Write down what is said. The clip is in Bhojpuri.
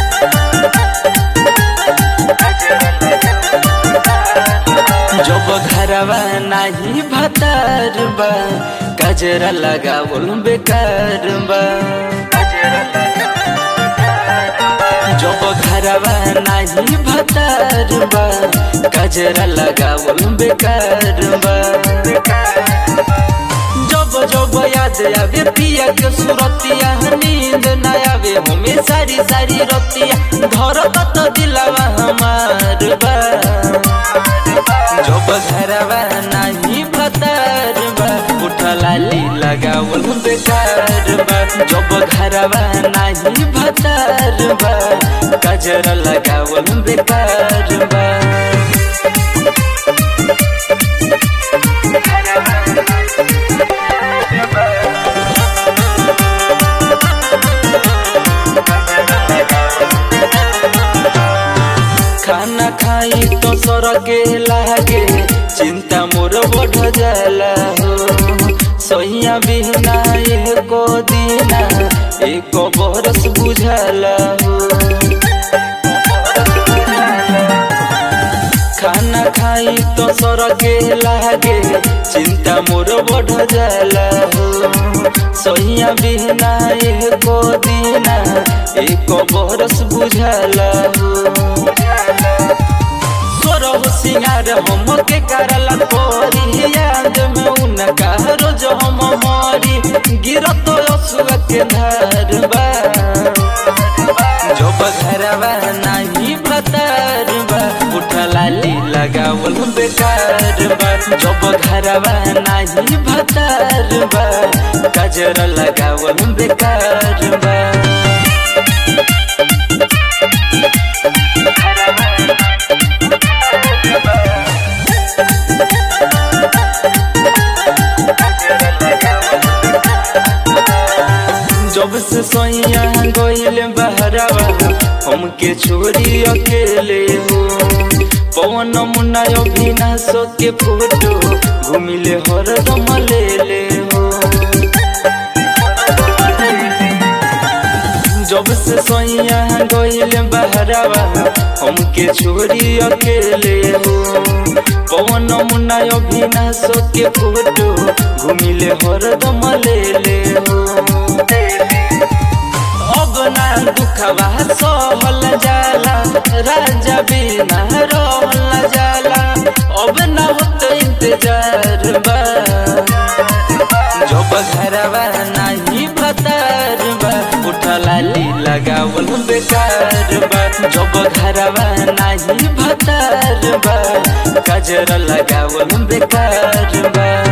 जब घरवा नाही भतार बा गजरा लगावल बेकार बा जब घरवा नाही भतार बा गजरा लगावल बेकार बा जब जब याद आवे पिया के सुरतिया नींद न आवे हमें सारी सारी रतिया धरत तो दिलवा हमार बा जब घरवा नहीं भतार बा उठलाली लगावल बेकार बा जब घरवा नहीं भतार बा गजर लगावल बेकार बा खाना खाई तो सरगे लागे चिंता मोर बढ़ जाला हो सैया बिहना एको दिना एको बरस बुझाला हो खाना खाई तो सरगे लागे चिंता मोर बढ़ जाला हो सैया बिहना एको दिना एको बरस बुझाला हो सोरह सिंगार हम के करला तोरी याद में उनका रोज हम मरी गिरत असुआ के धार बा जब घरवा नहीं भतार बा उठलाली लगावल बेकार बा जब घरवा नहीं भतार बा गजर लगावल बेकार बा जब से सोइया गोइल बहरावा हमके छोड़ी अकेले हो पवन मुन्ना अभिनाश के फोटो घूमिले हरदम ले ले हो जब से सोइया गोइल बहरावा हमके छोड़ी अकेले हो पवन मुन्ना अभिनाश के फोटो घूमिले हरदम ले ले हो अब ना दुखवा सहल जाला राजा बिना रहल जाला अब ना होत इंतजार बा जब घरवा नहीं भतार बा उठलाली लगावल बेकार बा जब घरवा नहीं भतार बा गजर लगावल बेकार बा